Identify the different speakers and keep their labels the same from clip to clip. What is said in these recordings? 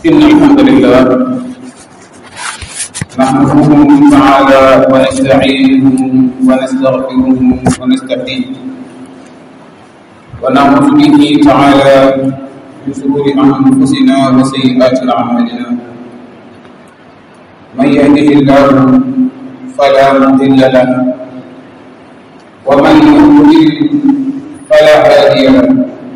Speaker 1: إن الحمد لله نحمده تعالى ونستعينه ونستغفره ونستهديه ونعوذ به تعالى من شرور أنفسنا وسيئات أعمالنا من يهده الله فلا مضل له ومن يضلل فلا هادي له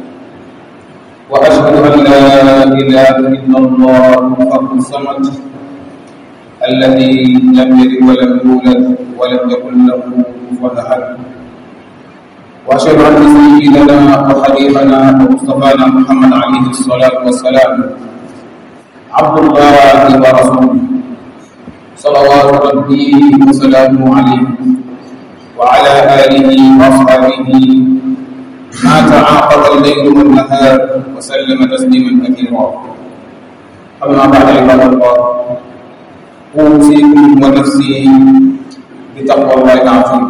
Speaker 1: واشهد ان لا اله الا الله فرد الصمد الذي لم يلد ولم يولد ولم يكن له كفوا احد واشهد ان سيدنا وحبيبنا ومصطفانا محمد عليه الصلاه والسلام عبد الله ورسوله صلوات ربي وسلامه عليه وعلى اله واصحابه ما تعاقب الليل والنهار وسلم تسليما كثيرا اما بعد عباد الله اوصيكم ونفسي بتقوى الله العظيم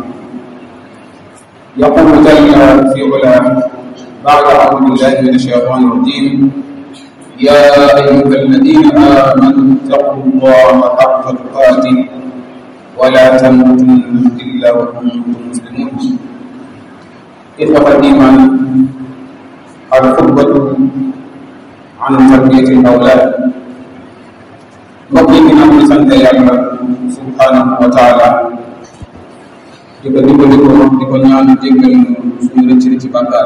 Speaker 1: يقول جل في علاه بعد اعوذ بالله من الشيطان الرجيم يا ايها الذين امنوا اتقوا الله حق تقاته ولا تموتن الا وانتم مسلمون إخوة الإيمان الخطبة عن تربية الأولاد mbokk yi ginnaaw bi sant yàlla subhanahu wa taala di ko dimbali ko di ko ñaan jéggal ñu suñu rëcc ci bàkkaar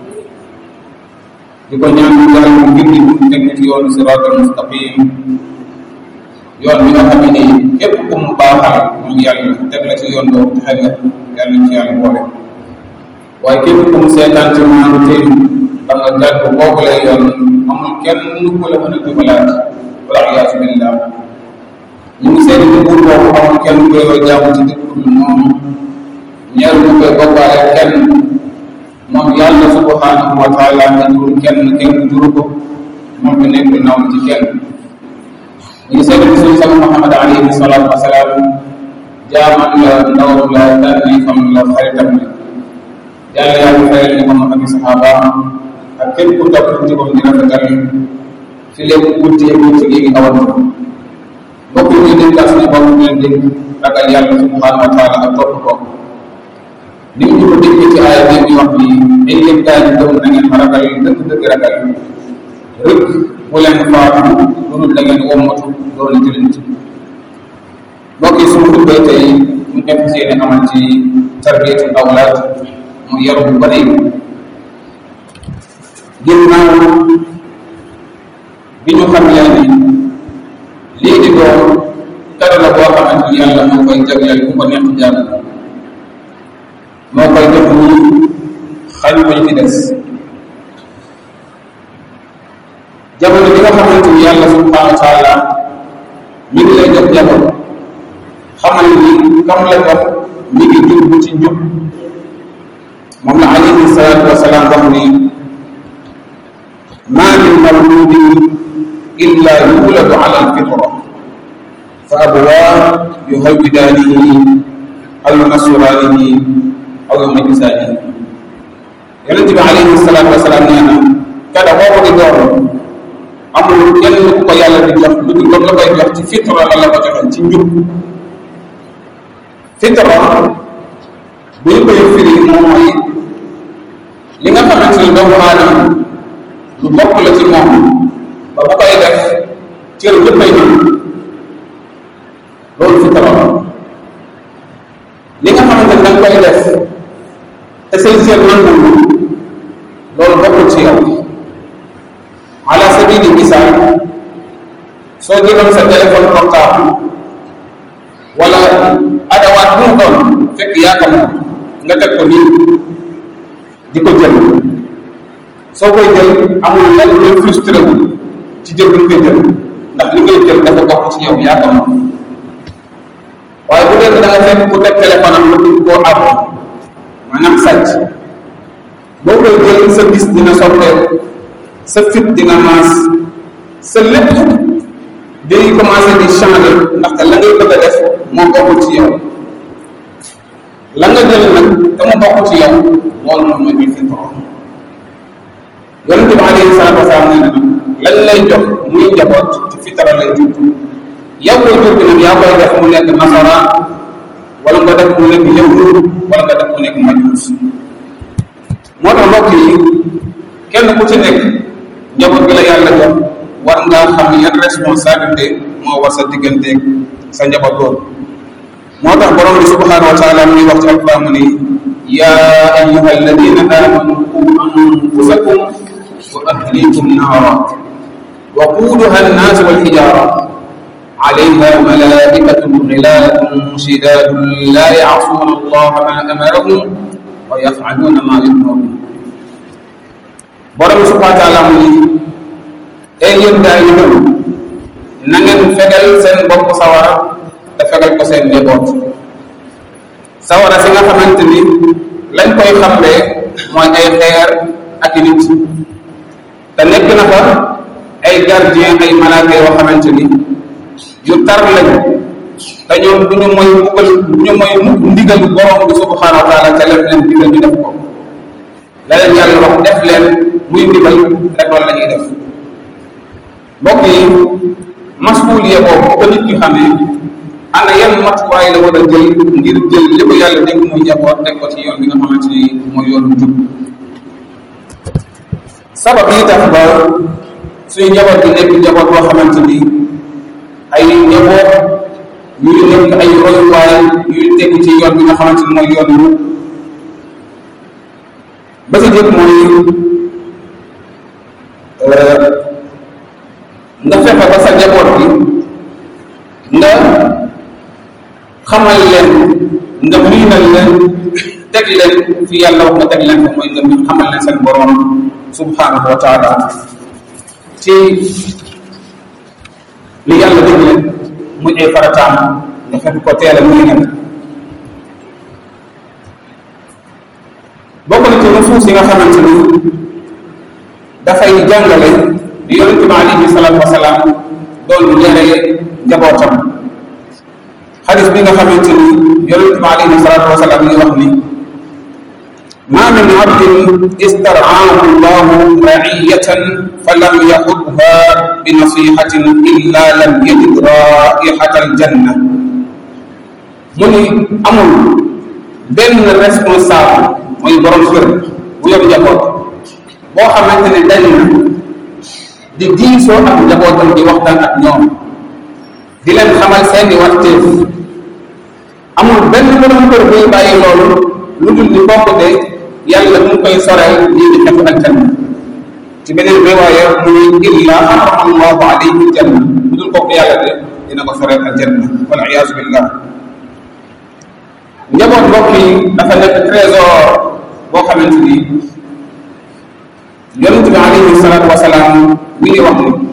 Speaker 1: di ko ñaan yàlla mu gindi mu teg ci yoonu siraatal mustaqim yoon bi nga xam ne képp ku mu baaxal moom yàlla teg la ci yoon boobu texe nga yàlla ci yàlla boole waaye képp ku mu seetaan ci maanu tey da nga jàpp boobu lay yoon amul kenn ku la mën a jubalaat wala iyaasu billah ñu ngi seeti ci buur boobu amul kenn ku la jaamu ci dëkk bi moom ñeer bu koy bokkaale kenn moom yàlla subhanahu wa taala nga jur kenn kenn juru ko moom bi nekk naw ci kenn ñu ngi seeti ci suñu sama Muhammad alayhi salaatu wasalaam jaaman la ndawam la tànni fam la xaritam la yàlla yàlla fayal ñu moom ak saxaaba ak képp ku topp ci moom di rafetal fi lépp guddi ak guddi gi ngi awal mbokk yi ñuy dénkaat suñu bopp ñu leen dénk ragal yàlla subhanahu wa taala ak topp ko ni ñu ko déggee ci aaya bi di wax ni ay yéen gaa yi gëm na ngeen ma ragal dëgg dëgg ragal rëkk bu leen faatu loolu da ngeen wommatu loolu jëlint mbokk yi suñu xubbee tey ñu nekk si yéene amal ci tarbiyatu awlaad mu yaru bu bëri ginnaaw bi ñu xam leen ni lii di doon dara la boo xamante ni yàlla moo koy jagleel ku ko neex jàng moo koy def ni xañ ko ci des jamono bi nga xamante ni yàlla subhanahu wa taala mi ngi lay jox jamono xamal ni kam la jox mi ngi jubbu ci njub moom la alayhi salaatu wasalaam wax ni maa min mawludin illa yuladu ala alfitra fa abawaa yuhawwidaanihi aw yunasiraanihi aw yumajjisaanihi yonent bi alayhi salaatu wasalaam nee na kada boobu di doon amul kenn ku ko yàlla di jox lu dul loolu la koy jox ci fitra la la ko joxe ci njub fitra bu ñu koy firi moom mooy li nga xamante ni doomu aadama lu bokk la ci moom ba bu koy def cër yëpp ay ñëw loolu fitra la li nga xamante ni da nga koy def te say cër nangul loolu bokkul ci yow ala sabili misaal soo jëloon sa téléphone portable wala adawaat bu mu doon fekk yaa ko moom nga teg ko nii di ko jël soo koy jël amul lenn lu frustré wu ci jël bi nga koy jël ndax li ngay jël dafa bokk ci yow yaa ko moom waaye bu dee da nga fekk ku teg téléphone am nga bëgg koo àbb maanaam sàcc boo koy jël sa gis dina soppeeku sa fit dina maas sa lépp day commencé di changer ndaxte la ngay bëgg a def moo bokkul ci yow la nga jël nag te mu bokk ci yow loolu moom mooy fitra yonente bi alayhi salatu wasalaam nee na nag la lañ lay jox muy njaboot ci fitara lay judd yow koy jur gi nag yaa koy def mu nekk nasara wala nga def mu nekk yahud wala nga def mu nekk majuus moo tax mbokk yi kenn ku ci nekk njaboot gi la yàlla jox war ngaa xam yan responsabilité moo war sa digganteeg sa njaboot boobu moo tax borom bi subhanahu wa taala muy wax ci alquran mu ni yaa ayuha alladina amanu qu anfusakum wa ahlikum naara وقودها الناس والحجارة عليها ملائكة غلال شداد لا يعصون الله ما أمرهم ويفعلون ما يؤمرون borom subhanahu wa taala mu ni ay yéen gaa yi gëm na ngeen fegal seen bopp sawara te fegal ko seen njaboot sawara si nga xamante ni lañ koy xamlee mooy ay xeer ak i nit te nekk na fa ay gardien ay malaaka yoo xamante ni yu tar lañu te ñoom du ñu mooy mbugal du ñu mooy mukk ndigal borom bi subhanahu wa taala ca leen leen digal ñu def ko la leen yàlla wax def leen muy ndigal rek loolu la ñuy def mbokk yi masuuliye boobu ko nit ki xamee ana yan matuwaay la war a jël ngir jël li ko yàlla dégg muy njaboot teg ko ci yoon bi nga xamante ni mooy yoonu jub sabab yi tax ba suñu njaboot bi nekk njaboot boo xamante ni ay njaboot yuy nekk ay royuwaay yuy tegu ci yoon bi nga xamante ni mooy yoon wu ba ci jëkk mooy nga fexe ba sa njaboot bi nga xamal leen nga miinal leen teg leen fi yàlla wax nga teg leen ko mooy nga xamal leen seen borom subhanahu wa taala ci li yàlla digle muy ay farataam nga fekk ko teel a muy nen bokk na ci nusuus yi nga xamante ni dafay jàngale di yonente bi alayhi salaatu wasalaam doon yare njabootam xadis bi nga xamante ni yonente bi alayhi salaatu wasalaam yi wax ni ما من عبد استرعاه الله رعية فلم يخذها بنصيحة إلا لم يجد رائحة الجنة من أمر بين responsable mooy borom kër bu yor njaboot boo xamante ne dañ na di diisoo ak njabootam di waxtaan ak ñoom di leen xamal seeni warteef amul benn borom kër buy bàyyi loolu lu dul ni kooku de yàlla mu ngi koy soreel lii di xefu aljanna ci beneen riwaaya mu ne illa harama allahu alayhi aljanna lu dul kooku yàlla de dina ko soreel aljanna wal iyaazu billah njaboot mbokk yi dafa nekk trésor boo xamante ni yonent bi alayhi salaatu wasalaam mi ngi wax ni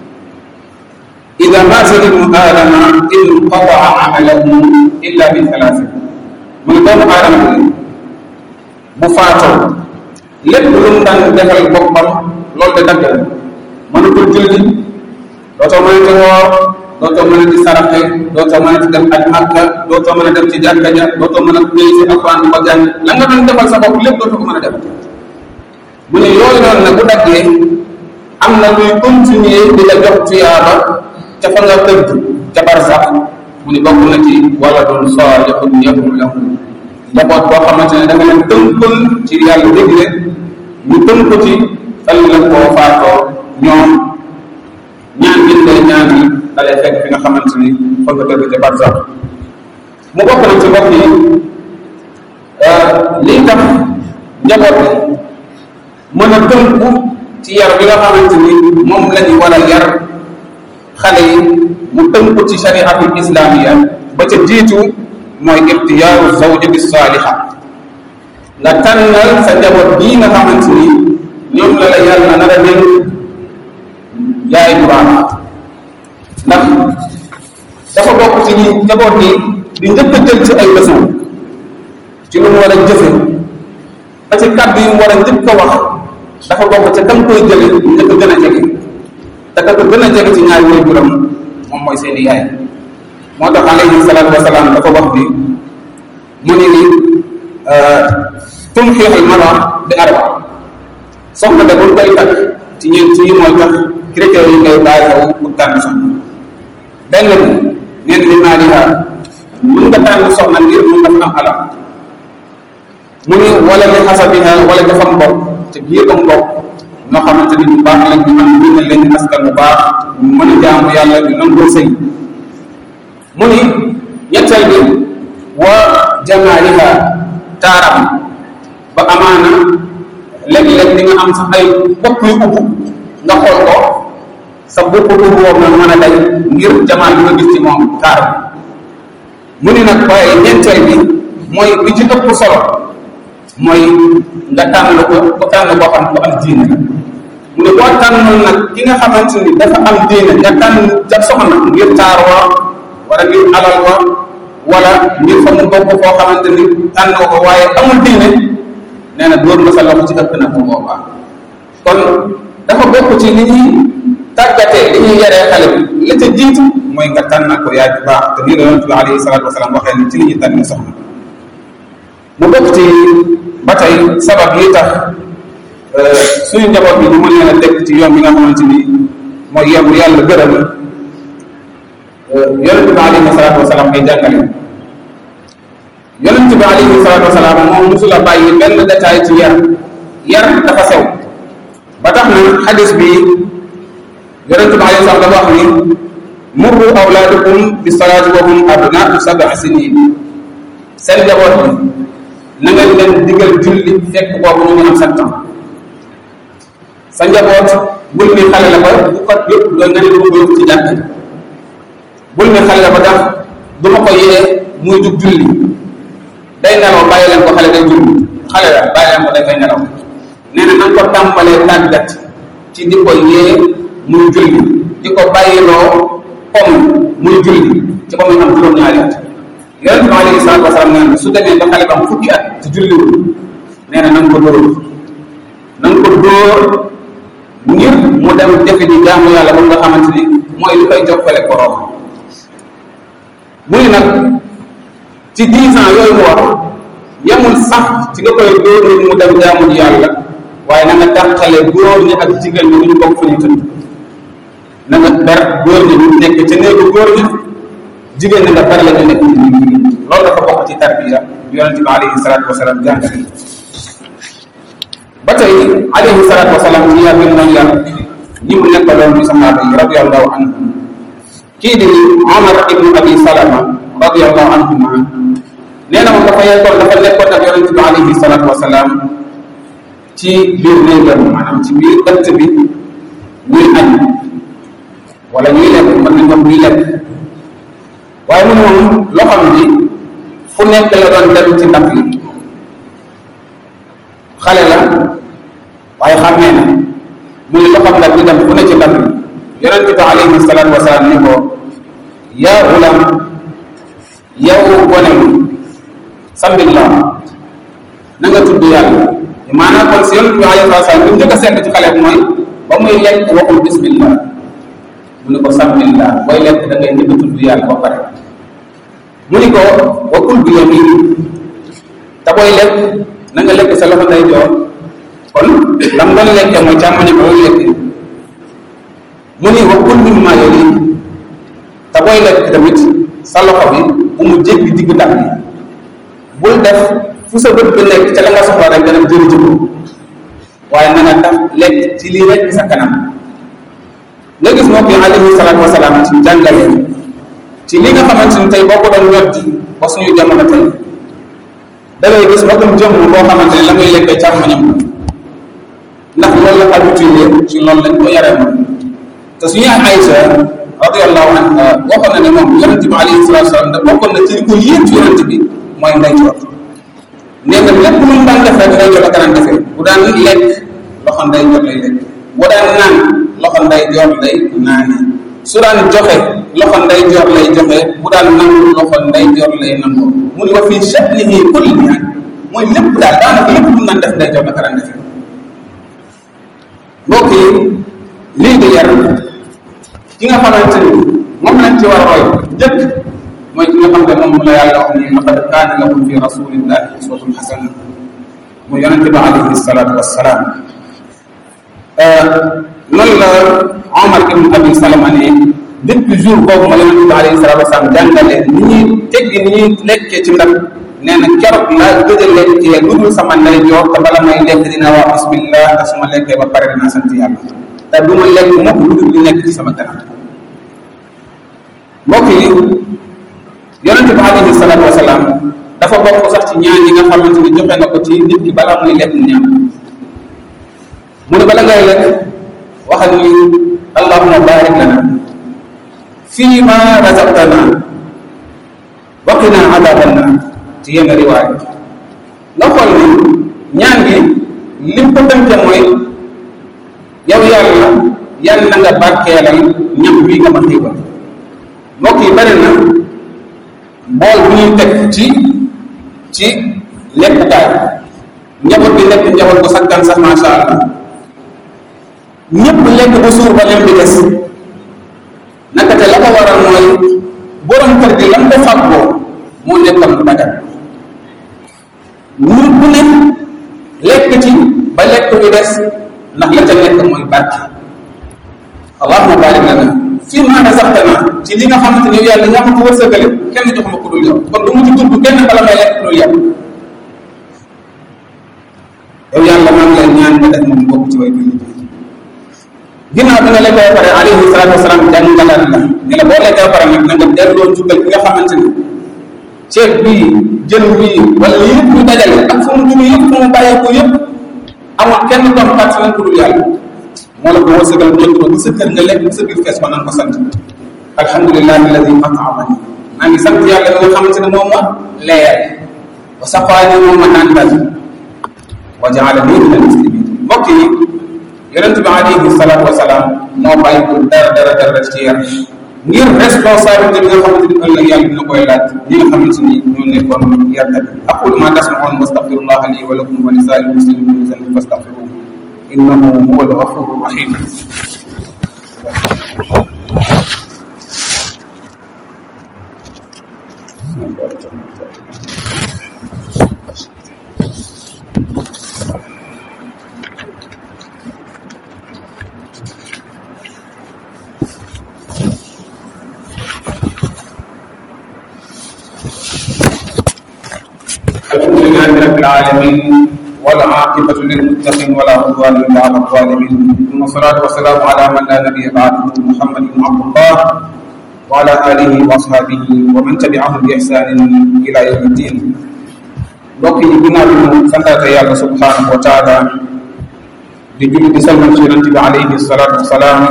Speaker 1: ida maata ibnu aadama inqataa amalahu illa bi thalaasin mu ne doomu aadama bi bu faatoo lépp lu mu daan defal boppam loolu de dagg la mënatul julli dootoo mënati woor dootoo mën a di saraxe dootoo mën a di dem aj makka dootoo mën a dem ci jàkka ja dootoo mën a jël si alquran di ko jàng la nga doon defal sa bopp lépp dootoo ko mën a def mu ne yooyu noonu nag bu daggee am na luy continuer di la jox tuyaaba ca fa nga tëdd ca barsax mu ne bokk na ci wala doon saalihun yad'u lahu njaboot boo xamante ne da nga leen tënkul ci yàlla dégle ñu tënku ci ëllëg koo faatoo ñoom ñaan gi lay ñaan yi dalay fekk fi nga xamante ni fa nga tëdd ca barsax mu bokk na ci mbokk yi lii tax njaboot bi mën a tënku ci yar bi nga xamante ni moom la ñu war a yar xale yi mu tënku ci shariatul islamiya ba ca jiitu mooy ixtiyaaru zawjati saaliha nga tànnal sa njaboot bii nga xamante ni ñoom la la yàlla nar a dénk yaay bu baax ndax dafa bokk ci ñi njaboot gi di njëkk a jël ci ay leçon ci lu mu war a jëfe ba ci kàddu yi mu war a njëkk a wax dafa bokk ca kam koy jële njëkk a gën a jege te ka ko gën a jege ci ñaari way juram moom mooy seeni yaay moo tax alayhi salaatu wasalaam dafa wax bi mu ne ni tunkiixul mara bi arba soxna de buñ koy takk ci ñeent ci yi mooy tax ki critères yi ngay bàyyi xew pour tànn soxna benn bi neen li maaliha mën nga tànn soxna ngir mun dafa am alal mu ni wala li xasabiha wala dafa mbokk te biir ba mbokk ñoo xamante ni bu baax lañ ñu am ñu leen di askan bu baax ñu mën a jaamu yàlla di nangoo sëy mu ni ñetteel bi wa jamaaliha taaram ba amaana léeg-léeg di nga am sax ay bopp yu ubbu nga xool ko sa bopp ubbu boobu nag mën a day ngir jamaal bi nga gis ci moom taar mu ni nag waaye ñeenteel bi mooy bi ci ëpp solo mooy nga tànn ko ko tànn boo xam ko am diine la mu ne boo tànnoon nag ki nga xamante ni dafa am diine nga tànn ja soxna ngir taar wa wala ngir alal wa wala ngir fa mu bokk koo xamante ni tànn ko waaye amul diine nee na dóor nga sa loxo ci ëpp na bu boobaa kon dafa bokk ci li ñuy tàggatee li ñuy yaree xale bi la ca jiitu mooy nga tànn ko yaay bu baax te nii la yonent bi alayhi salaatu wasalaam waxee ni ci li ñuy tànn soxna mu bokk ci ba tey sabab yi tax suñu njaboot bi ñu mën leen a teg ci yoon bi nga xamante ni mooy yoon bu yàlla gërëm yonent bi alayhi salaatu wasalaam ay jàngale yonent bi alayhi salaatu wasalaam moom musula bàyyi benn détail ci yar yar dafa sew ba tax na xadis bi yonent bi alayhi salaam dafa wax ni murru awlaadakum bi salaati wa hum abnaatu sab'a sinin seen njaboot bi na nga leen digal julli fekk boobu ñu ngi am sept ans sa njaboot bul ni xale la ba bu ko yëpp nga nga ne dama ko yóbbu ci jàkk bul ni xale la ba tax du ma ko yee muy jug julli day nelaw bàyyi leen ko xale day julli xale la bàyyi leen ko day fay nelaw nee na nan ko tàmbalee tàggat ci di ko yee muy julli di ko bàyyiloo comme muy julli ci ba muy am juróom-ñaari at yonent bi alayhi salaatu wasalaam nee na su demee ba xale ba am fukki at ci julliwul nee na na nga ko dóor na nga ko dóor ngir mu dem defe di jaamu yàlla ba nga xamante ni mooy li koy jokkale borom muy nag ci dix ans yooyu mu wax yemul sax ci nga koy dóor nit mu dem jaamu ji yàlla waaye na nga dàqale góor ñi ak jigéen ñi ñu bokk fu ñu tëdd na nga ber góor ñi ñu nekk ca néegu góor ñi jigéen ñi nga ber la ñu nekk ci néegu loolu dafa bokk ci tarbiya yonente bi alayhi salaatu wasalaam jàngale ba tey alayhi salaatu wasalaam ci yar bi mu doon yar ñi mu nekkaloon ci saxaaba yi radiallahu anhum kii di Omar ibnu Abi Salama radiallahu anhuma nee na moom dafa yekkoon dafa nekkoon ak yonente bi alayhi salaatu wasalaam ci biir néegam maanaam ci biir ëtt bi ñuy añ wala ñuy lekk mën nañ wax ñuy lekk waaye mu moom loxam bi fu nekk la doon dem ci ndab li xale la waaye xàmmee na mu ne loxam ndab li dem fu ne ci ndab li yonente bi alayhi salaatu wasalaam ni ko yaa gulam yow gone mi sambillah na nga tudd yàlla maanaam kon si yonente bi alayhi salaatu wasalaam li mu njëkk a seet ci xale bi mooy ba muy lekk waxul bismillah mu ne ko sambillah booy lekk da ngay njëkk a tudd yàlla ba pare mu ni ko wa kul bi yamin te booy lekk na nga lekk sa loxo nday joor kon lam doon lekke mooy càmmoñe ba muy lekk mu ni wa kul mimma yali te booy lekk tamit sa loxo bi bu mu jéggi digg ndax bi bul def fu sa bët bi nekk ca la nga soxla rek dana jëri jëko waaye na nga def lekk ci lii rek sa kanam nga gis mbokk yi alayhi salaatu wasalaam ci jàngale ci li nga xamante ni tey boo ko doon weddi ba suñu jamono tey da ngay gis magum jëmm boo xamante ne la muy lekkee càmmoñam ndax loolu la habitué ci loolu lañ ko yaree moom te suñu yaay Aïcha radiyallahu anha waxoon na ne moom yonente bi alayhi salatu wasalam da bokkoon na ci li ko yéen ci yonente bi mooy ndeyjoor nee na lépp lu mu daan def rek ndeyjoor la kanam defee bu daan lekk loxo ndeyjoor lay lekk bu daan naan loxo ndeyjoor lay naane su daan joxe loxo ndeyjoor lay joxe bu daan nangu loxo ndeyjoor lay nangu mu ne wa fii sha'nihi kullihi mooy lépp daal daanaka lépp lu mu naan def ndeyjoor la kanam defee mbokk yi lii di yar ki nga xamante ni moom lañ ci war a roy jëkk mooy ki nga xam ne moom la yàlla wax ni laqad kaana lakum fi rasulillahi uswatun hasana mu yonente bi alayhi salatu wassalaam noonu la Omar ibn Abi Salama ne depuis jour boobu ma yonente bi alayhi salatu wasalaam jàngale ni ñuy teggi ni ñuy lekkee ci ndab nee na keroog laa gëj a lekkee lu dul sama ndey joor te bala may lekk dina wax bismillah te su ma lekkee ba pare dinaa sant yàlla te du ma lekk mukk lu dul li nekk ci sama kanam mbokk yi yonente bi alayhi salatu wasalaam dafa bokk sax ci ñaan yi nga xamante ni joxe na ko ci nit ki balaa muy lekk ñam mu ne bala ngay lekk waxal ni allahuma barik lana fii ma razaqtana waqina adaban naar ci yenn riwaay nga xool ni ñaan gi lim ko tënke mooy yow yàlla yàlla na nga barkeelal ñam wi nga ma xiibal mbokk yi bari na bool bu ñuy teg ci ci lekkukaay njaboot bi lekk njaboot bu sakkan sax masha allah ñëpp lekk ba suur ba lem bi des naka te la ko waral mooy borom kër gi lam ko fàggoo moo nekkam lu dagal ñun bu ne lekk ci ba lekk bi des ndax la ca nekk mooy barke allahuma barik lana fii maa razaqtana ci li nga xamante ni yàlla ñaa ko wërsëgale kenn jox ma ko dul yow kon du mu ci tudd kenn bala may lekk dul yow yow yàlla maa ngi lay ñaan nga def moom bokk ci way jullit ginnaaw bi nga lekkee ba pare alayhi salaatu wasalaam jàngalaat la ni la boo lekkee ba pare nag na nga delloo jukkal ki nga xamante ni ceeb bii jën bii wala yëpp ñu dajale ak fu mu jóge yëpp fu mu bàyyeeku yëpp amul kenn doom xaat sa ku dul yàlla moo la ko wërsëgal njëkk ba bu sa kër nga lekk bu sa biir fees ba nanga ko sant alhamdulilahi alladi atamani maa ngi sant yàlla bi nga xamante ne moom ma leer wa safaani moom ma naan dal wa jaalani min al muslimin mbokk yi yonent bi alayhi salaatu wasalaam moo bàyyi ko dara dara dara ci yar ngir responsabilité bi nga xamante ni ëllëg yàlla dina koy laaj ñi nga xamante ni ñoo nekkoon yarkat aqulu ma tasmaun wastaghfirullah li wa lakum wa li saa'iril muslimin min dhanbin fastaghfiruhu innahu huwa al-ghafuru rahim الحمد لله رب العالمين والعاقبة للمتقين ولا عدوان إلا على الظالمين ثم الصلاة والسلام على من لا نبي بعده محمد بن عبد الله وعلى آله وأصحابه ومن تبعهم بإحسان إلى يوم الدين mbokk yi ginnaaw bi mu santaate yàlla subhanahu wa taala di julli di salmal ci yonent bi alayhi salatu wasalaam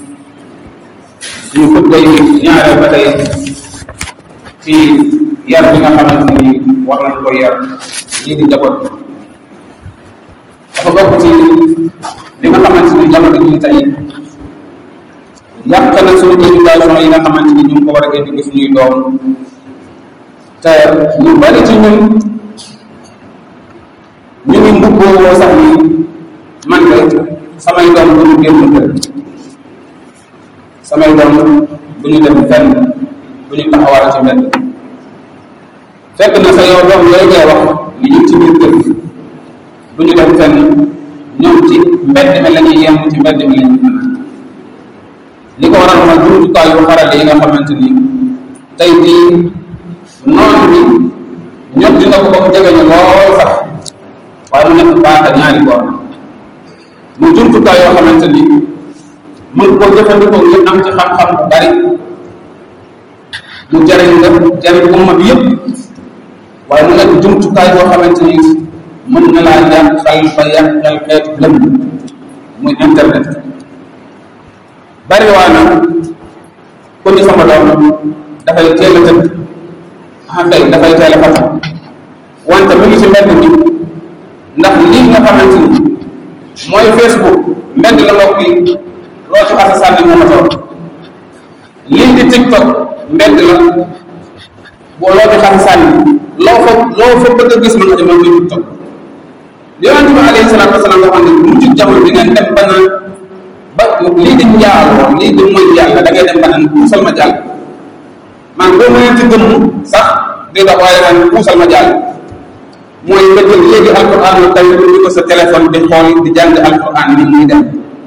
Speaker 1: suñu xutba yi ñaareel ba tey ci yar bi nga xamante ni war nañ ko yar ñii di njaboot dafa bokk ci li nga xamante ni jamono ji tey yàq na suñu éducation yi nga xamante ni ñu ngi ko war a indi suñuy doom te ñu bari ci ñun ñu ngi mbubboo sax ni man de samay doom bu ñu génn kër samay doom bu ñu dem fenn bu ñu taxawal ci mbedd fekk na sa yow doom yooyu ngay wax li ñu ci biir kër bu ñu dem fenn ñoom ci mbedd mi la ñuy yem ci mbedd mi la ñuy fanaan li ko waral mooy jumtukaay yu xarale yi nga xamante ni tey jii noonu bi ñot dina ko ba mu jege ñu lool sax waaye mu nekk baata ñaari boor mu jumtukaay yoo xamante ni mën koo jëfandikoo ngir am ci xam-xam bu bari mu jariñ nga jariñ umma bi yëpp waaye mu nekk jumtukaay boo xamante ni mën na laa yàqal ba yàqal xeetu lëmm muy internet bari waa na ku ni sama doom dafay teel a tëdd ah kay dafay teel a fatam wante mu ngi ci mbedd mi ndax lii nga xamante ni mooy facebook mbedd la mbokk yi loo ci xasa sànni moo ma toog lii di tiktok mbedd la boo loo ci xasa sànni loo fa loo fa bëgg a gis mën nga demal muy tiktok yonente bi alayhi salaatu wasalaam nga xam ne mujj jamono di ngeen dem ba naan ba lii di njaaloo lii di mooy yàlla da ngay dem ba naan puusal ma jàll man boo mënee ci gëmm sax di dox waaye naan puusal ma jàll mooy nga jël léegi alquran lu kaw di ko sa téléphone di xool di jàng alquran ni muy dem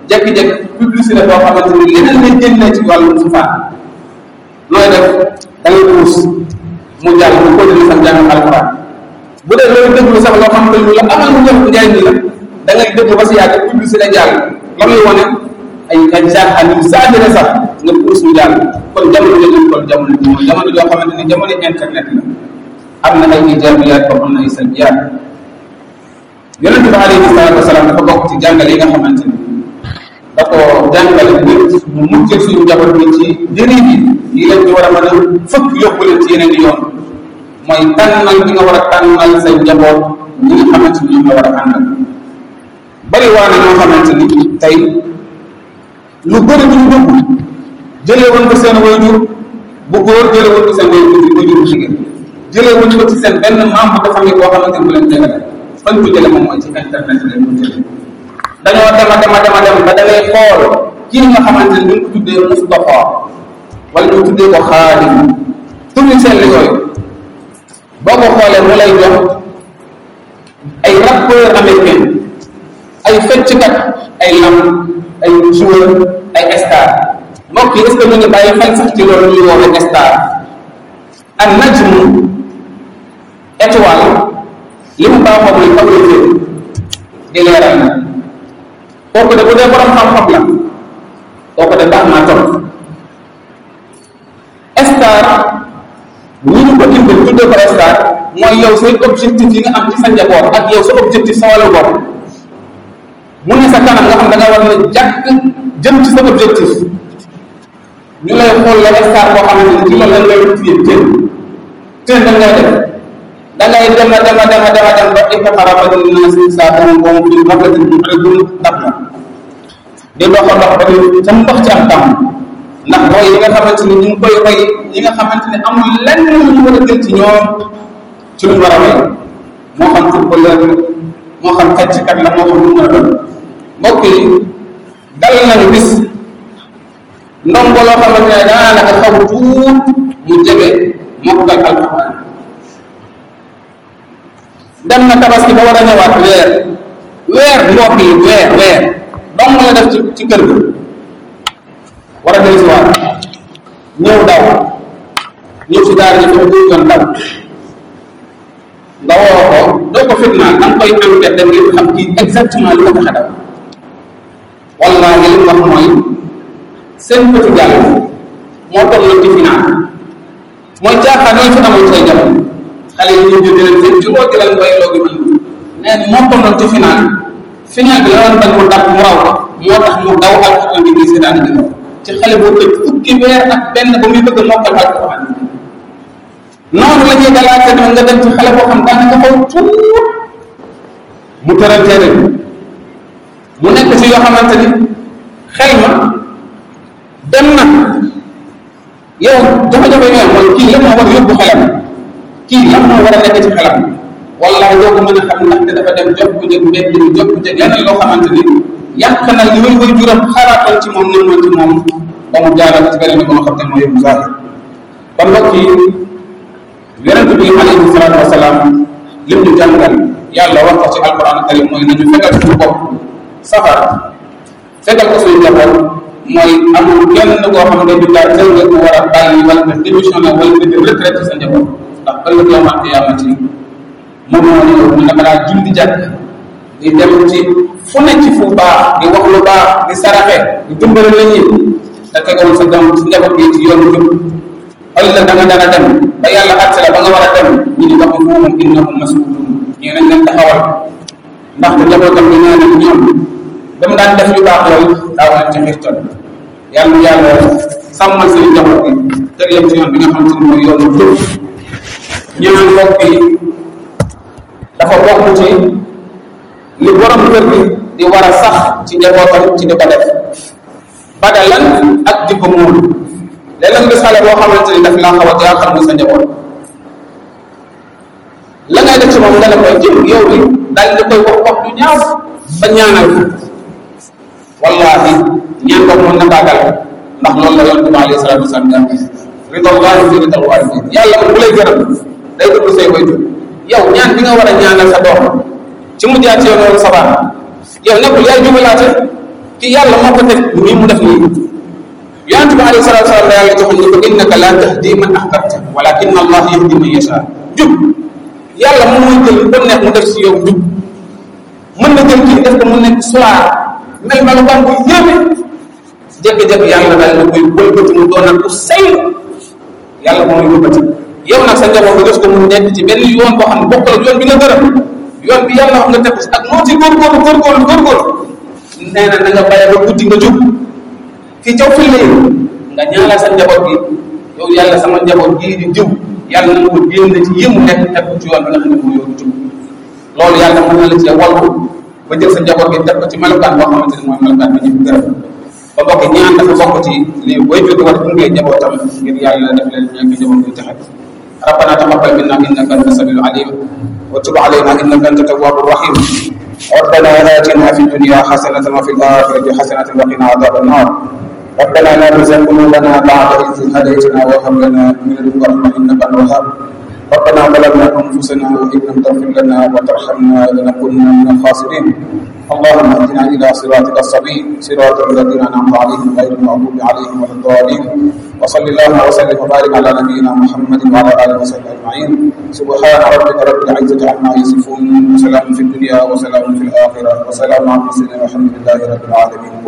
Speaker 1: jékki-jékki publicité boo xamante ni leneen lay génnee ci wàllum safaan nooy def da ngay puus mu jàll mu continuer sam jàng alquran bu dee loolu déglu sax loo xamante ni lu la amal mu jox njariñ la da ngay déglu ba si yàgg publicité jàll la muy wane ay ay caaxaan yu saagire sax nga puus mu jàll kon jamono jooju kon jamono ji mooy jamono joo xamante ni jamono internet la am na ay ijaabiyaat ba am na ay salbiyaat yonent bi alayhi salaatu wasalaam dafa bokk ci jàngale yi nga xamante ni da ko jàngale nit mu mucc suñu njaboot bi ci njëriñ yi yi leen di war a mën a fëkk yóbbu leen ci yeneen i yoon mooy tànnal bi nga war a tànnal say njaboot ñi nga xamante ni ñoom la war a àndal bari waa na ñoo xamante ni tey lu bëri bu ñu dugg jëlee woon ko seen wayjur bu góor jëlee woon ko seen wayjur bu wayjur bu jigéen jëlee woon ko ci seen benn membre de famille boo xamante ni bu leen jëlee fañ ko jëlee moom mooy ci internet leen ko jëlee dañoo dema dema dema dem ba da ngay xool kii nga xamante ni ñu ko tuddee Moustapha wala ñu tuddee ko Xaadim turi seen yooyu boo ko xoolee mu lay jox ay rappeur américain ay fecckat ay lam ay joueur ay star mbokk yi est ce que ñu ngi bàyyi xel sax ci loolu ñuy woowe star ak najmu étoile li mu baaxoo mooy favoriser di leeral na kooku de bu dee borom xam-xam la kooku de baax naa topp star ñi ñu ko indil tuddee ko star mooy yow say objectif yi nga am ci sa njaboot ak yow sa objectif sa wàllu bopp mu ne sa kanam nga xam da nga war na jàkk jëm ci sa objectif ñu lay xool la star boo xamante ni ci loolu lañ lay tuddee teen teen da ngay def da ngay dem a dem a dem a dem a dem ba iqtaraba linnaasi hisaabahum wa hum fii ghaflatin mu'ridun dab la di dox a dox ba di ca ndox ci am tam ndax roy yi nga xamante ni ñu ngi koy roy yi nga xamante ni amul lenn lu ñu war a jël ci ñoom ci luñ war a roy moo xam footballeur moo xam fecckat la moo xam lu mu mën a doon mbokk yi dal nañu bis ndongo loo xamante ne daanaka xaw tuut mu jege mokkal alquran dem na tabaski ba war a ñëwaat weer weer mbokk yi weer weer dong la def ci ci kër ga war a dellu si waat ñëw daw ñëw si daara ji foofu yoon daw nga woo ko doo ko fitnaan da nga koy enquête da ngeen xam kii exactement lu ko tax a daw wallaahi li mu wax mooy seen petit gàll moo toll na ci final mooy caaxaan yooyu fi amoon say jamono xale yi ñu jënd leen seen juróo jëlal mbay loogi man nee na moo toll ci final final bi la doon bañ mu dab mu raw ko moo tax mu daw alquran bi muy seetaan di ci xale boo tëj fukki weer ak benn ba muy bëgg a mokkal alquran noonu la ñuy dalaate nag nga dem ci xale boo xam daanaka xaw tuut mu tëral téere bi mu nekk ci yoo xamante ni xel ma dem na yow jafe-jafe yooyu mooy kii lan moo war yóbbu xelam kii lan moo war a nekk ci xelam wallahi doo ko mën a xam ndaxte dafa dem jox ko jëg mbedd mi jox ko jëg leneen loo xamante ni yàq na li way way juram xalaatoon ci moom nëmmoon ci moom ba mu jaaral ci beneen bi nga xam ne mooy yóbbu zahir kon mbokk yi yonente bi alayhi salaatu wasalaam lim ñu jàngal yàlla wax ko ci alquran karim mooy nañu fegal suñu bopp safar fegal ko suñu njaboot mooy amul kenn koo xam ne du daal tël nga ko war a bàyyi wala nga démissionné wala nga def retraite sa njaboot ndax ëllëg yow maa qiyaamati moom moo ñëw mu dama daa julli jàkk di dem ci fu ne ci fu baax di wax lu baax di saraxe di dimbale nit ñi da tegawul sa doom ci njaboot gi ci yoonu jub ëllëg da nga dana dem ba yàlla àtte la ba nga war a dem ñu ni wax fuhum innahum mas'ulun ñu nañ leen taxawal ndax te njabootam bi nee nañ ñoom ba mu daan def yu baax loolu daaw leen ci xirtal yàlla yàlla sàmmal seen njaboot gi teg leen ci yoon bi nga xam ne mooy yoonu jub ñu naan mbokk yi dafa bokk ci li borom kër gi di war a sax ci njabootam ci di ko def badalan ak di ko muul léeg-léeg nga xale boo xamante ni daf laa xaw a jaaxal mu sa njaboot la ngay def ci moom nga ne koy jëm yow bi daal di koy wax wax du ñaaw ba ñaanal ko wallahi ñaan ko mën na baagal ndax loolu la yonent bi alayhi salatu wasalam jàng ridallahi fi ridal walidin yàlla moom bu lay gërëm day dugg say koy jur yow ñaan bi nga war a ñaanal sa doom ci mu jaar ci yoon wala sabaan yow nekkul yaay jubalaate ki yàlla moo ko def nii mu def nii yonente bi alayhi salatu wasalam yàlla joxoon ne ko innaka la tahdi man ahbabta walakin allah yahdi man yasha jub yàlla moom mooy jël ko neex mu def si yow jub mën na jël kii def ko mu nekk soir mel melokaan bu yéeme jékki-jékki yàlla daal na koy wëlbati mu doonal ku say yàlla moo muy wëlbati yow nag sa njaboot nga def ko mu nekk ci benn yoon boo xam ne bokkul ak yoon bi nga gërëm yoon bi yàlla wax nga teg ak noo ci góorgóorlu góorgóorlu góorgóorlu nee na na nga bàyyi ba guddi nga jub ki caw fi léegi nga ñaanal sa njaboot gi yow yàlla sama njaboot gii di jiw yàlla na nga ko génn ci yëmu nekk teg ko ci yoon bi nga xam ne moo yoonu jub loolu yàlla mën na la cee wallu ba jël sa njaboot gi def ko ci melokaan boo xamante ne mooy melokaan bi ñëpp gërëm ba mbokk ñaan dafa bokk ci lii booy jóge war gunge njabootam ngir yàlla def leen nekk njaboot gi texe ربنا تقبل منا انك انت السميع العليم وتب علينا انك انت التواب الرحيم ربنا اتنا في الدنيا حسنه وفي الاخره حسنه وقنا عذاب النار ربنا لا تزغ قلوبنا بعد اذ هديتنا وهب لنا من لدنك رحمه انك انت الوهاب ربنا ظلمنا انفسنا وان لم تغفر لنا وترحمنا لنكونن من الخاسرين اللهم اهدنا الى صراطك السبيل صراط الذين انعمت عليهم غير المغضوب عليهم ولا الضالين وصل اللهم وسلم وبارك على نبينا محمد وعلى اله وصحبه اجمعين سبحان ربك رب العزه عما يصفون وسلام في الدنيا وسلام في الاخره وسلام على المرسلين والحمد لله رب العالمين